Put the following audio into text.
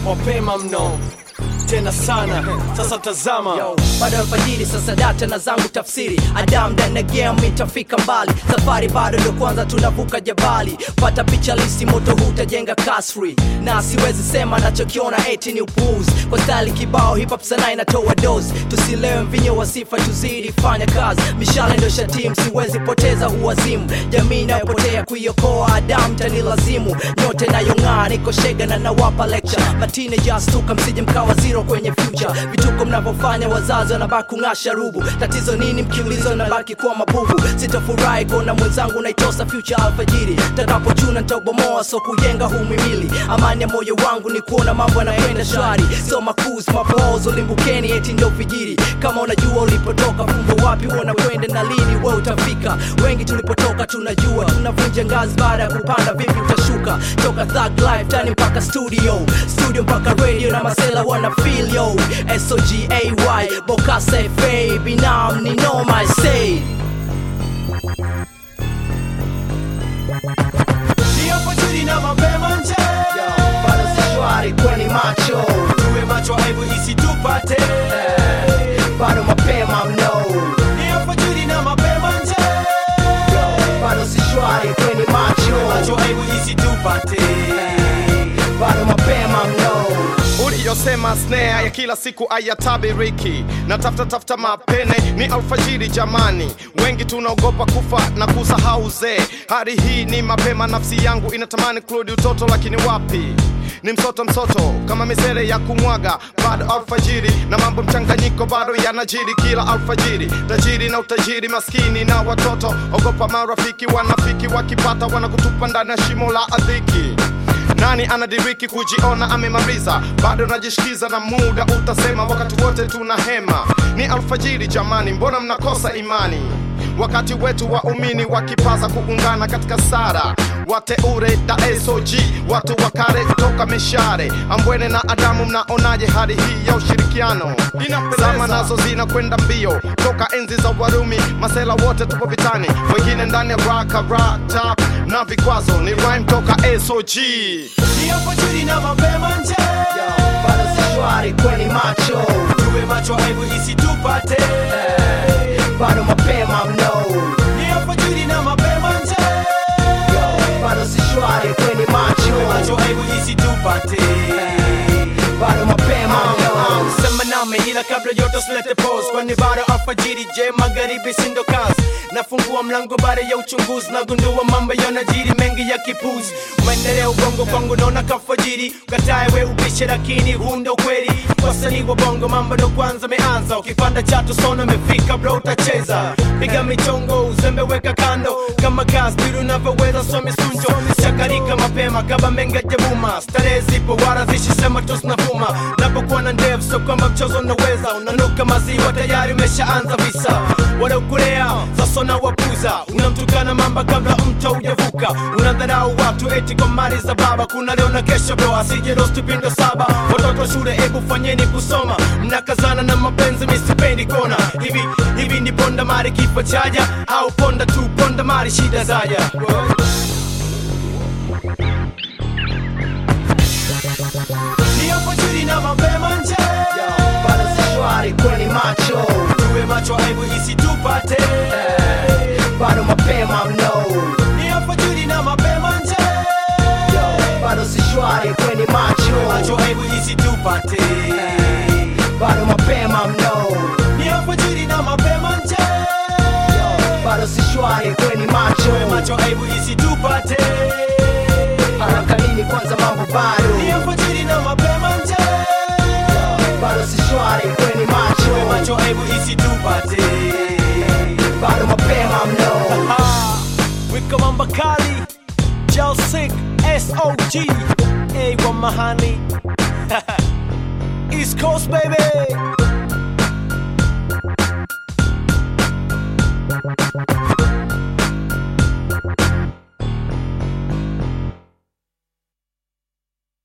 mapema mno tena sana sasa tazama Yo, bado alfajiri sasa data na zangu tafsiri adam ndani ya game itafika mbali safari bado ndo kwanza tunavuka jabali pata picha lisi moto hutajenga kasri na siwezi sema nachokiona eti ni upuuzi kwa stali kibao hip hop sana inatoa dozi tusilewe mvinyo wa sifa tuzidi fanya kazi mishale ndo shatim siwezi poteza huwazimu jamii inayopotea kuiokoa adam tani lazimu nyote nayong'aa niko shega na nawapa lecture mateenagers tuka msije mkawa zero kwenye future vituko mnavyofanya wazazi wanabaki kung'asha rubu tatizo nini mkiulizwa nabaki kuwa mabubu sitafurahi kuona mwenzangu naitosa future alfajiri takapochuna ntabomoa so kujenga humimili amani ya moyo wangu ni kuona mambo yanaenda shwari so makus mapozo limbukeni eti ndio vijiri kama unajua ulipotoka fumbo wapi unakwenda na lini we utafika wengi tulipotoka tunajua tunavunja ngazi baada ya kupanda vipi utashuka toka thug life tani mpaka studio studio mpaka radio na masela wana feel yo sogay bokasa fa binam ni noma say ni alfajiri na mapema nje bado si shwari kweni macho tuwe macho aibu isitupate bado mapema mno ni alfajiri na mapema nje bado si shwari kweni macho macho aibu isitupate bado mapema mno uliyosema snare ya kila siku ayatabiriki na tafuta tafuta mapene ni alfajiri jamani wengi tunaogopa kufa na kusahau uzee hadi hii ni mapema nafsi yangu inatamani kurudi utoto lakini wapi ni msoto msoto kama misere ya kumwaga bado alfajiri na mambo mchanganyiko bado yanajiri kila alfajiri tajiri na utajiri maskini na watoto ogopa marafiki wanafiki wakipata wanakutupa ndani ya shimo la adhiki nani anadiriki kujiona amemaliza bado najishikiza na muda utasema wakati wote tuna hema ni alfajiri jamani mbona mnakosa imani wakati wetu waumini wakipaza kuungana katika sara wateure da sog watu wa kale kutoka meshare ambwene na adamu mnaonaje hali hii ya ushirikiano zama nazo zinakwenda mbio toka enzi za warumi masela wote tupo vitani wengine ndani ya raka rata na vikwazo ni rhyme toka sog ni alfajiri na mapema nje bado si shwari kweni macho tuwe macho aibu isitupate bado mapema mno ni alfajiri na mapema nje bado si shwari kweni macho macho aibu isitupate bado mapema mno sema nami ila kabla yote silete pose kwani bado alfajiri je magharibi sindo kazi nafungua mlango baada ya uchunguzi nagundua mambo yanajiri mengi ya kipuzi maendeleo bongo kwangu naona kafajiri ukatae we upishe lakini huu ndo kweli wasanii wa bongo mambo ndo kwanza meanza ukipanda chatu sona mefika bro utacheza piga michongo uzembe weka kando kama kazi biru unavyoweza somi sunjo chakarika mapema kaba menga jabuma starehe zipo wala zishisema tu zinavuma napokuwa na ndevu so kwamba mchezo unaweza unanuka maziwa tayari umeshaanza visa wanaokulea sasa na wapuza unamtukana mamba kabla mto ujavuka unadharau watu eti kwa mali za baba kuna leo na kesho bro asije rosti pindo saba watoto wa shule ebu fanyeni kusoma mnakazana na mapenzi misipendi kona hivi hivi ni ponda mari kifo chaja au ponda tu ponda mari shida zaja ni alfajiri na mapema nje bado si shwari kweni macho tuwe macho aibu isitupate bado mapema mno ni alfajiri na mapema nje bado si shwari kweni macho macho aibu isitupate bado mapema mno ni alfajiri na mapema nje bado si shwari kweni macho macho aibu isitupate haraka nini kwanza mambo ni bado alfajiri na mapema nje bado si shwari kweni macho macho aibu isitupate bado mapema mno Ah, wika mamba kali Jelsik SOG A wa mahani East Coast baby